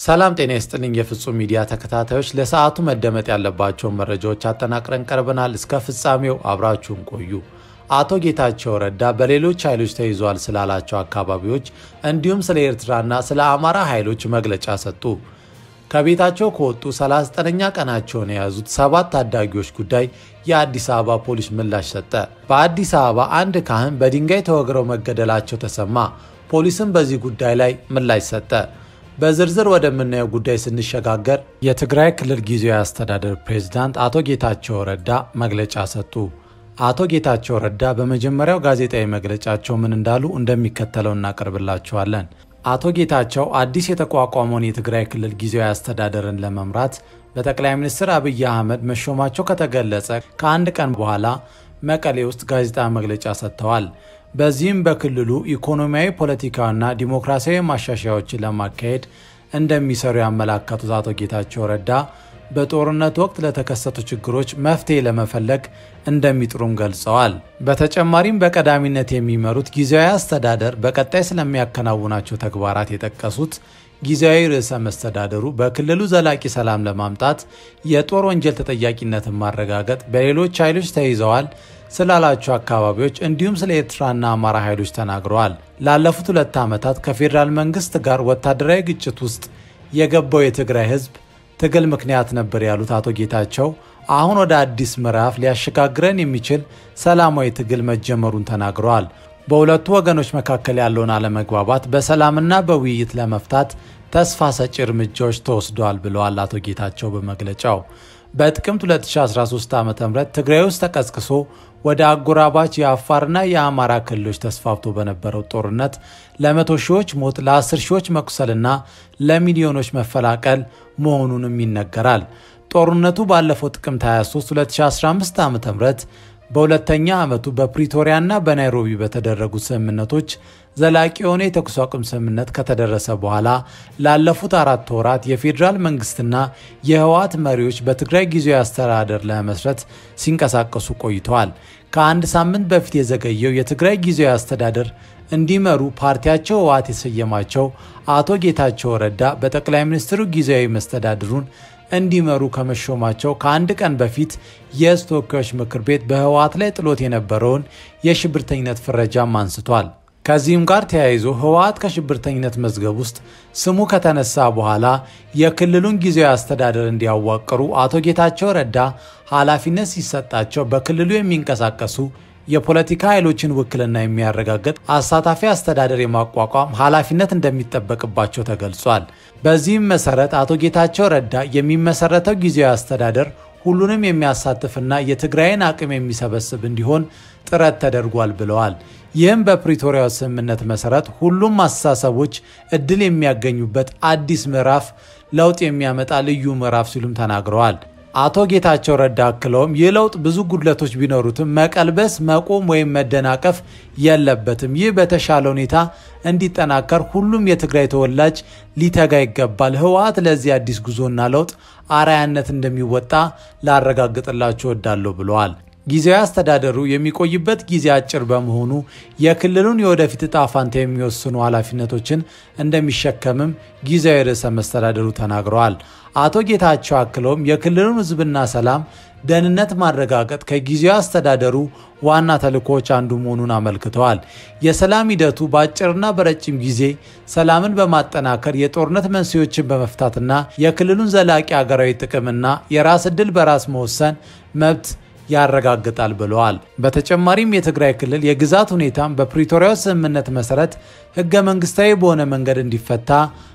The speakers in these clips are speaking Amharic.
ሰላም ጤና ይስጥልኝ። የፍጹም ሚዲያ ተከታታዮች ለሰዓቱ መደመጥ ያለባቸውን መረጃዎች አጠናቅረን ቀርበናል። እስከ ፍጻሜው አብራችሁን ቆዩ። አቶ ጌታቸው ረዳ በሌሎች ኃይሎች ተይዟል ስላላቸው አካባቢዎች እንዲሁም ስለ ኤርትራና ስለ አማራ ኃይሎች መግለጫ ሰጡ። ከቤታቸው ከወጡ 39ኛ ቀናቸውን የያዙት ሰባት ታዳጊዎች ጉዳይ የአዲስ አበባ ፖሊስ ምላሽ ሰጠ። በአዲስ አበባ አንድ ካህን በድንጋይ ተወግረው መገደላቸው ተሰማ። ፖሊስም በዚህ ጉዳይ ላይ ምላሽ ሰጠ። በዝርዝር ወደምናየው ጉዳይ ስንሸጋገር የትግራይ ክልል ጊዜያዊ አስተዳደር ፕሬዝዳንት አቶ ጌታቸው ረዳ መግለጫ ሰጡ። አቶ ጌታቸው ረዳ በመጀመሪያው ጋዜጣዊ መግለጫቸው ምን እንዳሉ እንደሚከተለው እናቀርብላችኋለን። አቶ ጌታቸው አዲስ የተቋቋመውን የትግራይ ክልል ጊዜያዊ አስተዳደርን ለመምራት በጠቅላይ ሚኒስትር አብይ አህመድ መሾማቸው ከተገለጸ ከአንድ ቀን በኋላ መቀሌ ውስጥ ጋዜጣዊ መግለጫ ሰጥተዋል። በዚህም በክልሉ ኢኮኖሚያዊ፣ ፖለቲካዊና ዲሞክራሲያዊ ማሻሻያዎችን ለማካሄድ እንደሚሰሩ ያመላከቱት አቶ ጌታቸው ረዳ በጦርነት ወቅት ለተከሰቱ ችግሮች መፍትሄ ለመፈለግ እንደሚጥሩም ገልጸዋል። በተጨማሪም በቀዳሚነት የሚመሩት ጊዜያዊ አስተዳደር በቀጣይ ስለሚያከናውናቸው ተግባራት የጠቀሱት ጊዜያዊ ርዕሰ መስተዳደሩ በክልሉ ዘላቂ ሰላም ለማምጣት የጦር ወንጀል ተጠያቂነትን ማረጋገጥ፣ በሌሎች ኃይሎች ተይዘዋል ስላላቸው አካባቢዎች እንዲሁም ስለ ኤርትራና አማራ ኃይሎች ተናግረዋል። ላለፉት ሁለት ዓመታት ከፌዴራል መንግስት ጋር ወታደራዊ ግጭት ውስጥ የገባው የትግራይ ህዝብ ትግል ምክንያት ነበር ያሉት አቶ ጌታቸው አሁን ወደ አዲስ ምዕራፍ ሊያሸጋግረን የሚችል ሰላማዊ ትግል መጀመሩን ተናግረዋል። በሁለቱ ወገኖች መካከል ያለውን አለመግባባት በሰላምና በውይይት ለመፍታት ተስፋ ሰጪ እርምጃዎች ተወስደዋል ብለዋል አቶ ጌታቸው በመግለጫው። በጥቅምት 2013 ዓ ም ትግራይ ውስጥ ተቀስቅሶ ወደ አጎራባች የአፋርና የአማራ ክልሎች ተስፋፍቶ በነበረው ጦርነት ለመቶ ሺዎች ሞት፣ ለአስር ሺዎች መቁሰልና ለሚሊዮኖች መፈላቀል መሆኑንም ይነገራል። ጦርነቱ ባለፈው ጥቅምት 23 2015 ዓ ም በሁለተኛ ዓመቱ በፕሪቶሪያና በናይሮቢ በተደረጉ ስምምነቶች ዘላቂ የሆነ የተኩስ አቁም ስምምነት ከተደረሰ በኋላ ላለፉት አራት ወራት የፌዴራል መንግስትና የህወሓት መሪዎች በትግራይ ጊዜያዊ አስተዳደር ለመመስረት ሲንቀሳቀሱ ቆይተዋል። ከአንድ ሳምንት በፊት የዘገየው የትግራይ ጊዜያዊ አስተዳደር እንዲመሩ ፓርቲያቸው ህወሓት የሰየማቸው አቶ ጌታቸው ረዳ በጠቅላይ ሚኒስትሩ ጊዜያዊ መስተዳድሩን እንዲመሩ ከመሾማቸው ከአንድ ቀን በፊት የህዝብ ተወካዮች ምክር ቤት በህወሓት ላይ ጥሎት የነበረውን የሽብርተኝነት ፍረጃም አንስቷል። ከዚህም ጋር ተያይዞ ህወሓት ከሽብርተኝነት መዝገብ ውስጥ ስሙ ከተነሳ በኋላ የክልሉን ጊዜያዊ አስተዳደር እንዲያዋቅሩ አቶ ጌታቸው ረዳ ኃላፊነት ሲሰጣቸው በክልሉ የሚንቀሳቀሱ የፖለቲካ ኃይሎችን ውክልና የሚያረጋግጥ አሳታፊ አስተዳደር የማቋቋም ኃላፊነት እንደሚጠበቅባቸው ተገልጿል። በዚህም መሰረት አቶ ጌታቸው ረዳ የሚመሰረተው ጊዜያዊ አስተዳደር ሁሉንም የሚያሳትፍና የትግራይን አቅም የሚሰበስብ እንዲሆን ጥረት ተደርጓል ብለዋል። ይህም በፕሪቶሪያው ስምምነት መሰረት ሁሉም አስተሳሰቦች እድል የሚያገኙበት አዲስ ምዕራፍ፣ ለውጥ የሚያመጣ ልዩ ምዕራፍ ሲሉም ተናግረዋል። አቶ ጌታቸው ረዳ አክለውም ይህ ለውጥ ብዙ ጉድለቶች ቢኖሩትም መቀልበስ፣ መቆም ወይም መደናቀፍ የለበትም። ይህ በተሻለ ሁኔታ እንዲጠናከር ሁሉም የትግራይ ተወላጅ ሊተጋ ይገባል። ህወሓት ለዚህ አዲስ ጉዞና ለውጥ አርአያነት እንደሚወጣ ላረጋግጥላቸው እወዳለሁ ብለዋል። ጊዜያዊ አስተዳደሩ የሚቆይበት ጊዜ አጭር በመሆኑ የክልሉን የወደፊት እጣ ፋንታ የሚወስኑ ኃላፊነቶችን እንደሚሸከምም ጊዜያዊ ርዕሰ መስተዳደሩ ተናግረዋል። አቶ ጌታቸው አክለውም የክልሉን ህዝብና ሰላም ደህንነት ማረጋገጥ ከጊዜያዊ አስተዳደሩ ዋና ተልእኮዎች አንዱ መሆኑን አመልክተዋል። የሰላም ሂደቱ በአጭርና በረጅም ጊዜ ሰላምን በማጠናከር የጦርነት መንስኤዎችን በመፍታትና የክልሉን ዘላቂ ሀገራዊ ጥቅምና የራስ ዕድል በራስ መወሰን መብት ያረጋግጣል ብለዋል። በተጨማሪም የትግራይ ክልል የግዛት ሁኔታም በፕሪቶሪያው ስምምነት መሰረት ህገ መንግስታዊ በሆነ መንገድ እንዲፈታ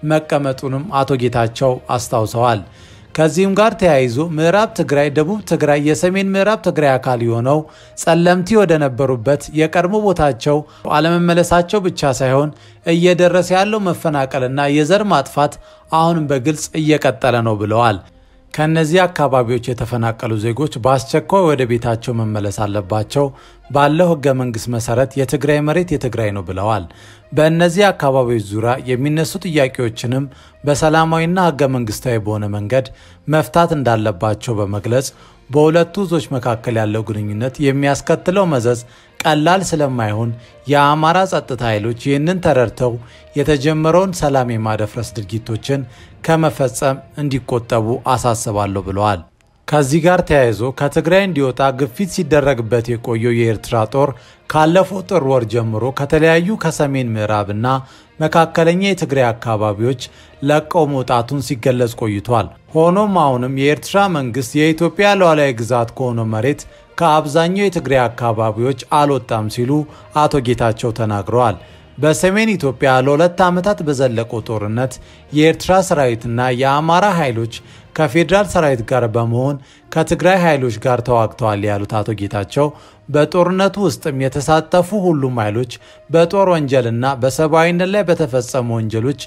መቀመጡንም አቶ ጌታቸው አስታውሰዋል። ከዚህም ጋር ተያይዞ ምዕራብ ትግራይ፣ ደቡብ ትግራይ፣ የሰሜን ምዕራብ ትግራይ አካል የሆነው ጸለምቲ ወደ ነበሩበት የቀድሞ ቦታቸው አለመመለሳቸው ብቻ ሳይሆን እየደረሰ ያለው መፈናቀልና የዘር ማጥፋት አሁንም በግልጽ እየቀጠለ ነው ብለዋል። ከእነዚህ አካባቢዎች የተፈናቀሉ ዜጎች በአስቸኳይ ወደ ቤታቸው መመለስ አለባቸው። ባለው ህገ መንግስት መሰረት የትግራይ መሬት የትግራይ ነው ብለዋል። በእነዚህ አካባቢዎች ዙሪያ የሚነሱ ጥያቄዎችንም በሰላማዊና ህገ መንግስታዊ በሆነ መንገድ መፍታት እንዳለባቸው በመግለጽ በሁለቱ ሕዝቦች መካከል ያለው ግንኙነት የሚያስከትለው መዘዝ ቀላል ስለማይሆን የአማራ ጸጥታ ኃይሎች ይህንን ተረድተው የተጀመረውን ሰላም የማደፍረስ ድርጊቶችን ከመፈጸም እንዲቆጠቡ አሳስባለሁ ብለዋል። ከዚህ ጋር ተያይዞ ከትግራይ እንዲወጣ ግፊት ሲደረግበት የቆየው የኤርትራ ጦር ካለፈው ጥር ወር ጀምሮ ከተለያዩ ከሰሜን ምዕራብና መካከለኛ የትግራይ አካባቢዎች ለቀው መውጣቱን ሲገለጽ ቆይቷል። ሆኖም አሁንም የኤርትራ መንግስት የኢትዮጵያ ሉዓላዊ ግዛት ከሆነው መሬት ከአብዛኛው የትግራይ አካባቢዎች አልወጣም ሲሉ አቶ ጌታቸው ተናግረዋል። በሰሜን ኢትዮጵያ ለሁለት ዓመታት በዘለቀው ጦርነት የኤርትራ ሰራዊትና የአማራ ኃይሎች ከፌዴራል ሰራዊት ጋር በመሆን ከትግራይ ኃይሎች ጋር ተዋግተዋል ያሉት አቶ ጌታቸው በጦርነቱ ውስጥም የተሳተፉ ሁሉም ኃይሎች በጦር ወንጀልና በሰብአዊነት ላይ በተፈጸሙ ወንጀሎች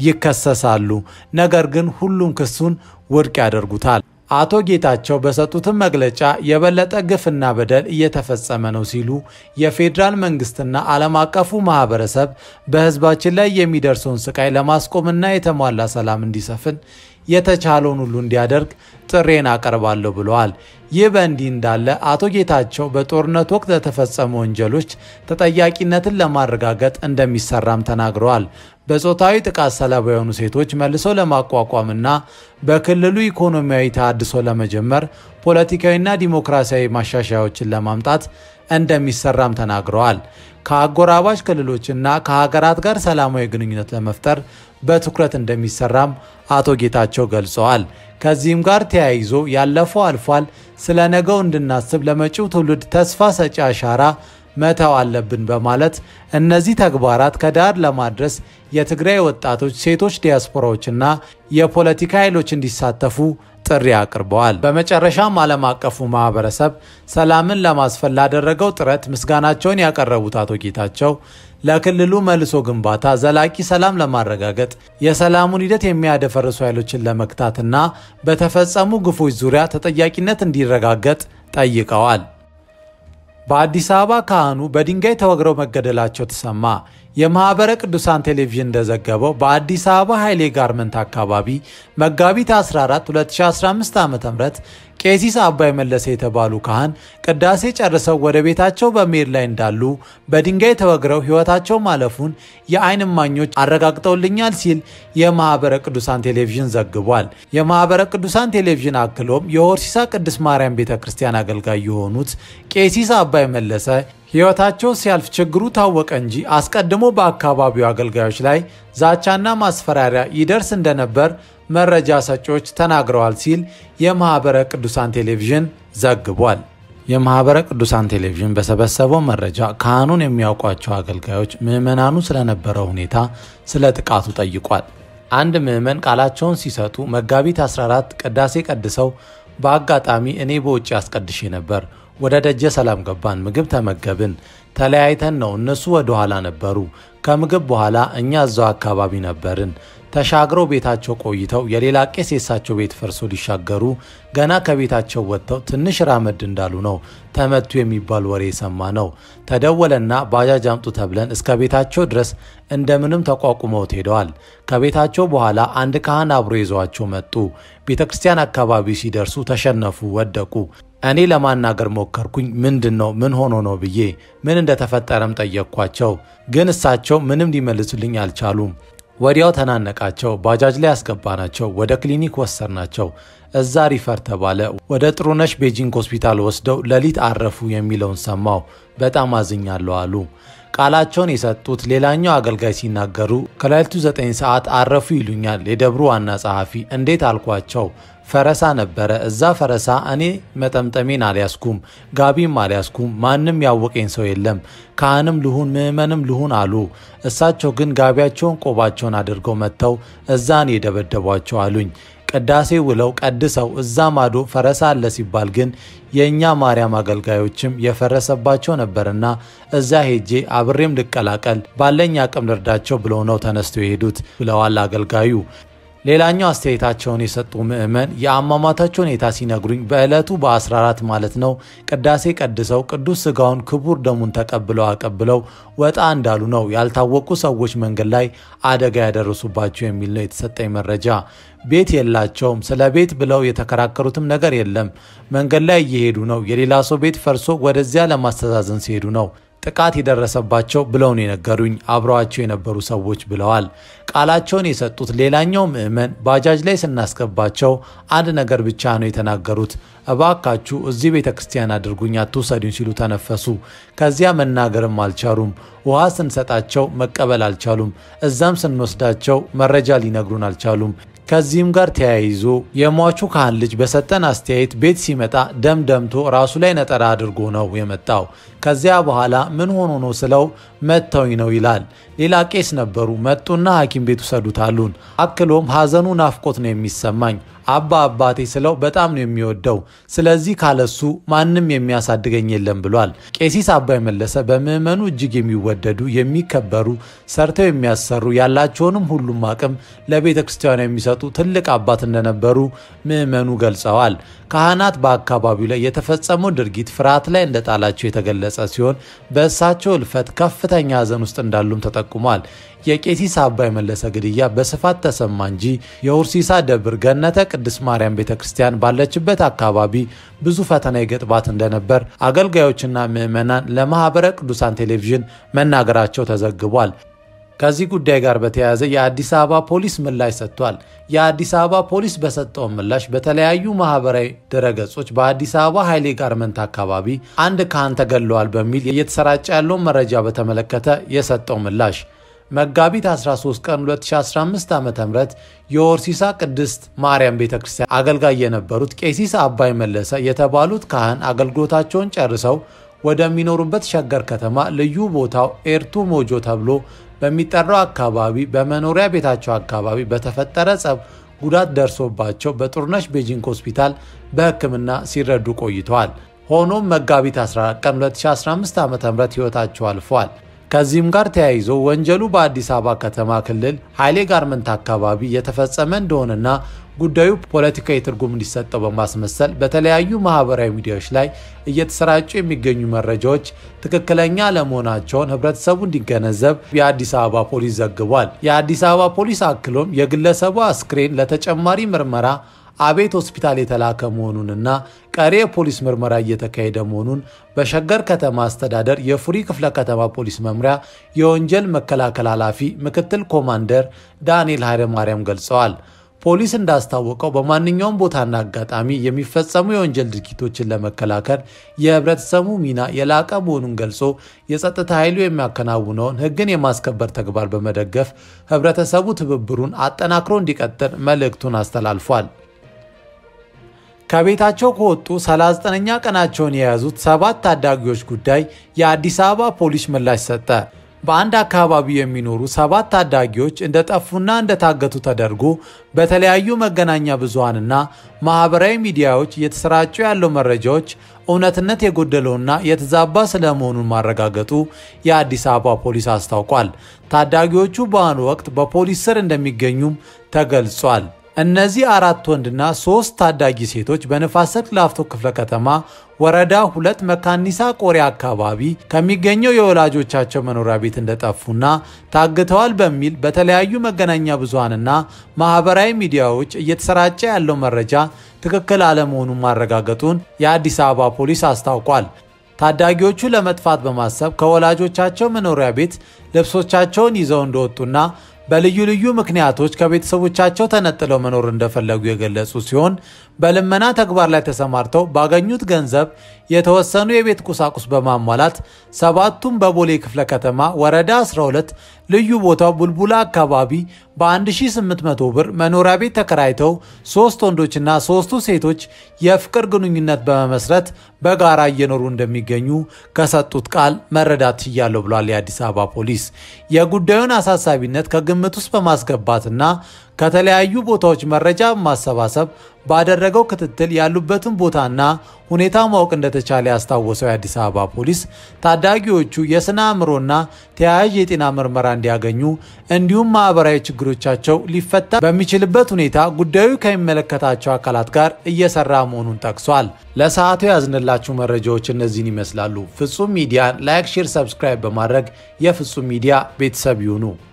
ይከሰሳሉ። ነገር ግን ሁሉም ክሱን ውድቅ ያደርጉታል። አቶ ጌታቸው በሰጡትም መግለጫ የበለጠ ግፍና በደል እየተፈጸመ ነው ሲሉ የፌዴራል መንግስትና ዓለም አቀፉ ማህበረሰብ በህዝባችን ላይ የሚደርሰውን ስቃይ ለማስቆምና የተሟላ ሰላም እንዲሰፍን የተቻለውን ሁሉ እንዲያደርግ ጥሬን አቀርባለሁ ብለዋል። ይህ በእንዲህ እንዳለ አቶ ጌታቸው በጦርነት ወቅት ለተፈጸሙ ወንጀሎች ተጠያቂነትን ለማረጋገጥ እንደሚሰራም ተናግረዋል። በጾታዊ ጥቃት ሰለባ የሆኑ ሴቶች መልሶ ለማቋቋምና በክልሉ ኢኮኖሚያዊ ተሃድሶ ለመጀመር ፖለቲካዊና ዲሞክራሲያዊ ማሻሻያዎችን ለማምጣት እንደሚሰራም ተናግረዋል። ከአጎራባች ክልሎችና ከሀገራት ጋር ሰላማዊ ግንኙነት ለመፍጠር በትኩረት እንደሚሰራም አቶ ጌታቸው ገልጸዋል። ከዚህም ጋር ተያይዞ ያለፈው አልፏል፣ ስለ ነገው እንድናስብ ለመጪው ትውልድ ተስፋ ሰጪ አሻራ መተው አለብን በማለት እነዚህ ተግባራት ከዳር ለማድረስ የትግራይ ወጣቶች፣ ሴቶች፣ ዲያስፖራዎችና የፖለቲካ ኃይሎች እንዲሳተፉ ጥሪ አቅርበዋል። በመጨረሻም ዓለም አቀፉ ማህበረሰብ ሰላምን ለማስፈን ላደረገው ጥረት ምስጋናቸውን ያቀረቡት አቶ ጌታቸው ለክልሉ መልሶ ግንባታ ዘላቂ ሰላም ለማረጋገጥ የሰላሙን ሂደት የሚያደፈርሱ ኃይሎችን ለመግታትና በተፈጸሙ ግፎች ዙሪያ ተጠያቂነት እንዲረጋገጥ ጠይቀዋል። በአዲስ አበባ ካህኑ በድንጋይ ተወግረው መገደላቸው ተሰማ። የማኅበረ ቅዱሳን ቴሌቪዥን እንደዘገበው በአዲስ አበባ ኃይሌ ጋርመንት አካባቢ መጋቢት 14 2015 ዓ ም ቄሲስ አባይ መለሰ የተባሉ ካህን ቅዳሴ ጨርሰው ወደ ቤታቸው በመሄድ ላይ እንዳሉ በድንጋይ ተወግረው ሕይወታቸው ማለፉን የዓይን እማኞች አረጋግጠውልኛል ሲል የማኅበረ ቅዱሳን ቴሌቪዥን ዘግቧል። የማኅበረ ቅዱሳን ቴሌቪዥን አክሎም የሆርሲሳ ቅድስት ማርያም ቤተ ክርስቲያን አገልጋይ የሆኑት ቄሲስ አባይ መለሰ ሕይወታቸው ሲያልፍ ችግሩ ታወቀ እንጂ አስቀድሞ በአካባቢው አገልጋዮች ላይ ዛቻና ማስፈራሪያ ይደርስ እንደነበር መረጃ ሰጪዎች ተናግረዋል ሲል የማኅበረ ቅዱሳን ቴሌቪዥን ዘግቧል። የማኅበረ ቅዱሳን ቴሌቪዥን በሰበሰበው መረጃ ካህኑን የሚያውቋቸው አገልጋዮች ምዕመናኑ ስለነበረው ሁኔታ ስለ ጥቃቱ ጠይቋል። አንድ ምዕመን ቃላቸውን ሲሰጡ መጋቢት 14 ቅዳሴ ቀድሰው በአጋጣሚ እኔ በውጭ አስቀድሼ ነበር ወደ ደጀ ሰላም ገባን። ምግብ ተመገብን። ተለያይተን ነው። እነሱ ወደ ኋላ ነበሩ። ከምግብ በኋላ እኛ እዛው አካባቢ ነበርን። ተሻግረው ቤታቸው ቆይተው የሌላ ቄስ የሳቸው ቤት ፈርሶ ሊሻገሩ ገና ከቤታቸው ወጥተው ትንሽ ራመድ እንዳሉ ነው ተመቱ የሚባል ወሬ የሰማ ነው። ተደወለና ባጃጅ አምጡ ተብለን እስከ ቤታቸው ድረስ እንደምንም ተቋቁመውት ሄደዋል። ከቤታቸው በኋላ አንድ ካህን አብሮ ይዘዋቸው መጡ። ቤተ ክርስቲያን አካባቢ ሲደርሱ ተሸነፉ፣ ወደቁ። እኔ ለማናገር ሞከርኩኝ። ምንድን ነው ምን ሆኖ ነው ብዬ ምን እንደተፈጠረም ጠየቅኳቸው። ግን እሳቸው ምንም ሊመልሱልኝ አልቻሉም። ወዲያው ተናነቃቸው። ባጃጅ ላይ ያስገባናቸው፣ ወደ ክሊኒክ ወሰድናቸው። እዛ ሪፈር ተባለ። ወደ ጥሩነሽ ቤጂንግ ሆስፒታል ወስደው ሌሊት አረፉ የሚለውን ሰማው። በጣም አዝኛለሁ አሉ። ቃላቸውን የሰጡት ሌላኛው አገልጋይ ሲናገሩ ከሌሊቱ 9 ሰዓት አረፉ ይሉኛል የደብሩ ዋና ጸሐፊ። እንዴት አልኳቸው። ፈረሳ ነበረ። እዛ ፈረሳ እኔ መጠምጠሜን አልያዝኩም፣ ጋቢም አልያዝኩም። ማንም ያወቀኝ ሰው የለም። ካህንም ልሁን ምዕመንም ልሁን አሉ። እሳቸው ግን ጋቢያቸውን ቆባቸውን አድርገው መጥተው እዛን የደበደቧቸው አሉኝ። ቅዳሴ ውለው ቀድሰው እዛ ማዶ ፈረሳ አለ ሲባል ግን የእኛ ማርያም አገልጋዮችም የፈረሰባቸው ነበርና እዛ ሄጄ አብሬም ልቀላቀል ባለኝ አቅም ልርዳቸው ብለው ነው ተነስተው የሄዱት ብለዋል አገልጋዩ። ሌላኛው አስተያየታቸውን የሰጡ ምዕመን የአሟሟታቸው ሁኔታ ሲነግሩኝ በዕለቱ በ14 ማለት ነው ቅዳሴ ቀድሰው ቅዱስ ስጋውን ክቡር ደሙን ተቀብለው አቀብለው ወጣ እንዳሉ ነው ያልታወቁ ሰዎች መንገድ ላይ አደጋ ያደረሱባቸው የሚል ነው የተሰጠኝ መረጃ። ቤት የላቸውም። ስለ ቤት ብለው የተከራከሩትም ነገር የለም። መንገድ ላይ እየሄዱ ነው። የሌላ ሰው ቤት ፈርሶ ወደዚያ ለማስተዛዘን ሲሄዱ ነው ጥቃት የደረሰባቸው ብለው ነው የነገሩኝ አብረዋቸው የነበሩ ሰዎች ብለዋል። ቃላቸውን የሰጡት ሌላኛው ምዕመን ባጃጅ ላይ ስናስገባቸው አንድ ነገር ብቻ ነው የተናገሩት። እባካችሁ እዚህ ቤተ ክርስቲያን አድርጉኝ አትውሰዱኝ ሲሉ ተነፈሱ። ከዚያ መናገርም አልቻሉም። ውሃ ስንሰጣቸው መቀበል አልቻሉም። እዛም ስንወስዳቸው መረጃ ሊነግሩን አልቻሉም። ከዚህም ጋር ተያይዞ የሟቹ ካህን ልጅ በሰጠን አስተያየት ቤት ሲመጣ ደም ደምቶ ራሱ ላይ ነጠላ አድርጎ ነው የመጣው። ከዚያ በኋላ ምን ሆኖ ነው ስለው መተውኝ ነው ይላል። ሌላ ቄስ ነበሩ። መጡና ሐኪም ቤት ውሰዱት አሉን። አክሎም ሐዘኑ ናፍቆት ነው የሚሰማኝ አባ አባቴ ስለው በጣም ነው የሚወደው። ስለዚህ ካለሱ ማንም የሚያሳድገኝ የለም ብሏል። ቄሲስ አባይ መለሰ በምዕመኑ እጅግ የሚወደዱ የሚከበሩ፣ ሰርተው የሚያሰሩ ያላቸውንም ሁሉም አቅም ለቤተ ክርስቲያኗ የሚሰጡ ትልቅ አባት እንደነበሩ ምዕመኑ ገልጸዋል። ካህናት በአካባቢው ላይ የተፈጸመው ድርጊት ፍርሃት ላይ እንደጣላቸው የተገለጸ ሲሆን በእሳቸው እልፈት ከፍተኛ ሐዘን ውስጥ እንዳሉም ተጠቁሟል። የቄሲስ አባይ መለሰ ግድያ በስፋት ተሰማ እንጂ የሁርሲሳ ደብር ገነተ ቅድስት ማርያም ቤተ ክርስቲያን ባለችበት አካባቢ ብዙ ፈተና ይገጥባት እንደነበር አገልጋዮችና ምዕመናን ለማኅበረ ቅዱሳን ቴሌቪዥን መናገራቸው ተዘግቧል። ከዚህ ጉዳይ ጋር በተያያዘ የአዲስ አበባ ፖሊስ ምላሽ ሰጥቷል። የአዲስ አበባ ፖሊስ በሰጠው ምላሽ በተለያዩ ማህበራዊ ድረገጾች በአዲስ አበባ ኃይሌ ጋርመንት አካባቢ አንድ ካህን ተገለዋል በሚል እየተሰራጨ ያለውን መረጃ በተመለከተ የሰጠው ምላሽ መጋቢት 13 ቀን 2015 ዓ ም የሆርሲሳ ቅድስት ማርያም ቤተ ክርስቲያን አገልጋይ የነበሩት ቄሲስ አባይ መለሰ የተባሉት ካህን አገልግሎታቸውን ጨርሰው ወደሚኖሩበት ሸገር ከተማ ልዩ ቦታው ኤርቱ ሞጆ ተብሎ በሚጠራው አካባቢ በመኖሪያ ቤታቸው አካባቢ በተፈጠረ ጸብ ጉዳት ደርሶባቸው በጥሩነሽ ቤጂንግ ሆስፒታል በሕክምና ሲረዱ ቆይተዋል። ሆኖም መጋቢት 14 ቀን 2015 ዓ ም ሕይወታቸው አልፏል። ከዚህም ጋር ተያይዞ ወንጀሉ በአዲስ አበባ ከተማ ክልል ኃይሌ ጋርመንት አካባቢ የተፈጸመ እንደሆነና ጉዳዩ ፖለቲካዊ ትርጉም እንዲሰጠው በማስመሰል በተለያዩ ማህበራዊ ሚዲያዎች ላይ እየተሰራጩ የሚገኙ መረጃዎች ትክክለኛ አለመሆናቸውን ህብረተሰቡ እንዲገነዘብ የአዲስ አበባ ፖሊስ ዘግቧል። የአዲስ አበባ ፖሊስ አክሎም የግለሰቡ አስክሬን ለተጨማሪ ምርመራ አቤት ሆስፒታል የተላከ መሆኑንና ቀሪ የፖሊስ ምርመራ እየተካሄደ መሆኑን በሸገር ከተማ አስተዳደር የፉሪ ክፍለ ከተማ ፖሊስ መምሪያ የወንጀል መከላከል ኃላፊ ምክትል ኮማንደር ዳንኤል ኃይለማርያም ገልጸዋል። ፖሊስ እንዳስታወቀው በማንኛውም ቦታና አጋጣሚ የሚፈጸሙ የወንጀል ድርጊቶችን ለመከላከል የህብረተሰቡ ሚና የላቀ መሆኑን ገልጾ የጸጥታ ኃይሉ የሚያከናውነውን ህግን የማስከበር ተግባር በመደገፍ ህብረተሰቡ ትብብሩን አጠናክሮ እንዲቀጥል መልእክቱን አስተላልፏል። ከቤታቸው ከወጡ 39ኛ ቀናቸውን የያዙት ሰባት ታዳጊዎች ጉዳይ የአዲስ አበባ ፖሊስ ምላሽ ሰጠ። በአንድ አካባቢ የሚኖሩ ሰባት ታዳጊዎች እንደጠፉና እንደታገቱ ተደርጎ በተለያዩ መገናኛ ብዙሃንና ማህበራዊ ሚዲያዎች እየተሰራጩ ያለው መረጃዎች እውነትነት የጎደለውና የተዛባ ስለመሆኑን ማረጋገጡ የአዲስ አበባ ፖሊስ አስታውቋል። ታዳጊዎቹ በአሁኑ ወቅት በፖሊስ ስር እንደሚገኙም ተገልጿል። እነዚህ አራት ወንድና ሶስት ታዳጊ ሴቶች በንፋስ ስልክ ላፍቶ ክፍለ ከተማ ወረዳ ሁለት መካኒሳ ቆሬ አካባቢ ከሚገኘው የወላጆቻቸው መኖሪያ ቤት እንደጠፉና ታግተዋል በሚል በተለያዩ መገናኛ ብዙሃንና ማህበራዊ ሚዲያዎች እየተሰራጨ ያለው መረጃ ትክክል አለመሆኑን ማረጋገጡን የአዲስ አበባ ፖሊስ አስታውቋል። ታዳጊዎቹ ለመጥፋት በማሰብ ከወላጆቻቸው መኖሪያ ቤት ልብሶቻቸውን ይዘው እንደወጡና በልዩ ልዩ ምክንያቶች ከቤተሰቦቻቸው ተነጥለው መኖር እንደፈለጉ የገለጹ ሲሆን በልመና ተግባር ላይ ተሰማርተው ባገኙት ገንዘብ የተወሰኑ የቤት ቁሳቁስ በማሟላት ሰባቱም በቦሌ ክፍለ ከተማ ወረዳ 12 ልዩ ቦታው ቡልቡላ አካባቢ በ1800 ብር መኖሪያ ቤት ተከራይተው ሶስት ወንዶችና ሶስቱ ሴቶች የፍቅር ግንኙነት በመመስረት በጋራ እየኖሩ እንደሚገኙ ከሰጡት ቃል መረዳት ችያለሁ ብሏል የአዲስ አበባ ፖሊስ። የጉዳዩን አሳሳቢነት ከግምት ውስጥ በማስገባትና ከተለያዩ ቦታዎች መረጃ በማሰባሰብ ባደረገው ክትትል ያሉበትን ቦታና ሁኔታ ማወቅ እንደተቻለ ያስታወሰው የአዲስ አበባ ፖሊስ ታዳጊዎቹ የስነ አእምሮና ተያያዥ የጤና ምርመራ እንዲያገኙ እንዲሁም ማህበራዊ ችግሮቻቸው ሊፈታ በሚችልበት ሁኔታ ጉዳዩ ከሚመለከታቸው አካላት ጋር እየሰራ መሆኑን ጠቅሷል። ለሰዓቱ ያዝንላችሁ መረጃዎች እነዚህን ይመስላሉ። ፍጹም ሚዲያን ላይክ፣ ሼር፣ ሰብስክራይብ በማድረግ የፍጹም ሚዲያ ቤተሰብ ይሁኑ።